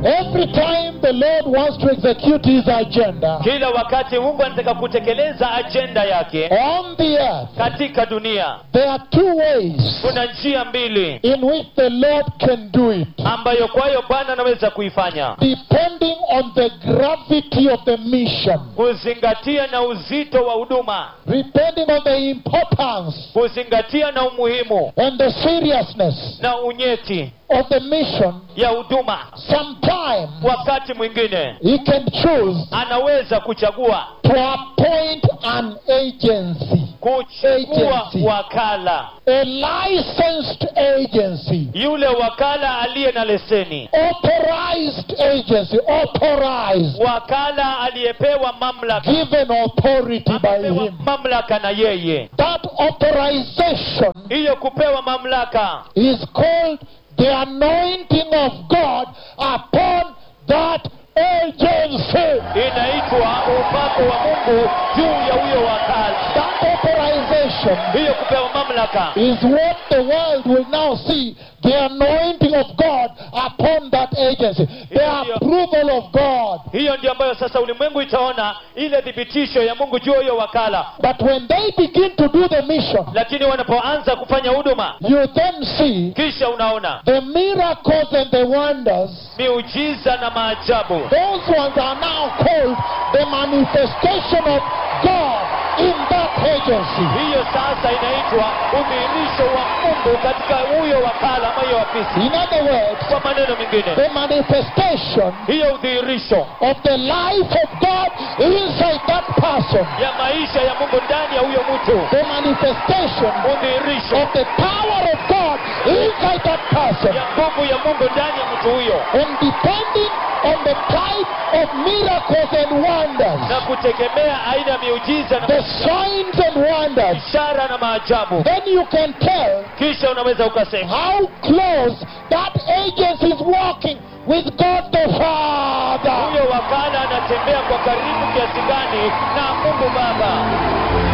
Every time the Lord wants to execute his agenda kila wakati mungu anataka kutekeleza ajenda yake on the earth, katika dunia there are two ways kuna njia mbili in which the Lord can do it, ambayo kwayo bwana anaweza kuifanya depending on the gravity of the mission, kuzingatia na uzito wa huduma depending on the importance kuzingatia na umuhimu and the seriousness na unyeti of the mission. ya huduma Sometimes wakati mwingine he can choose anaweza kuchagua to appoint an agency, kuchagua Agency. wakala a licensed agency, yule wakala aliye na leseni authorized agency, authorized, wakala aliyepewa mamlaka given authority by amepewa him. mamlaka na yeye That authorization hiyo kupewa mamlaka is called the anointing of God upon that agency. inaitwa upako wa mungu juu ya huyo wakala That authorization hiyo kupewa mamlaka is what the world will now see the anointing of God upon that agency, the Yeah, yeah. approval of God. hiyo ndio ambayo sasa ulimwengu itaona ile thibitisho ya mungu juu ya huyo wakala But when they begin to do the mission, lakini wanapoanza kufanya huduma you then see kisha unaona the miracles and the wonders. miujiza na maajabu Those ones are now called the manifestation of God in that agency. hiyo sasa inaitwa udhihirisho wa mungu katika huyo wakala ama hiyo afisi In other words, kwa maneno mengine the manifestation hiyo udhihirisho of the life of God inside that person. ya maisha ya mungu ndani ya huyo mtu The manifestation udhihirisho of the power of God inside that person. ya nguvu ya mungu ndani ya mtu huyo And depending on the type of miracles and wonders, na kutegemea aina ya miujiza na the signs and wonders, ishara na maajabu then you can tell kisha unaweza ukasema how close that agency is walking with God the Father. huyo wakala anatembea kwa karibu kiasi gani na mungu baba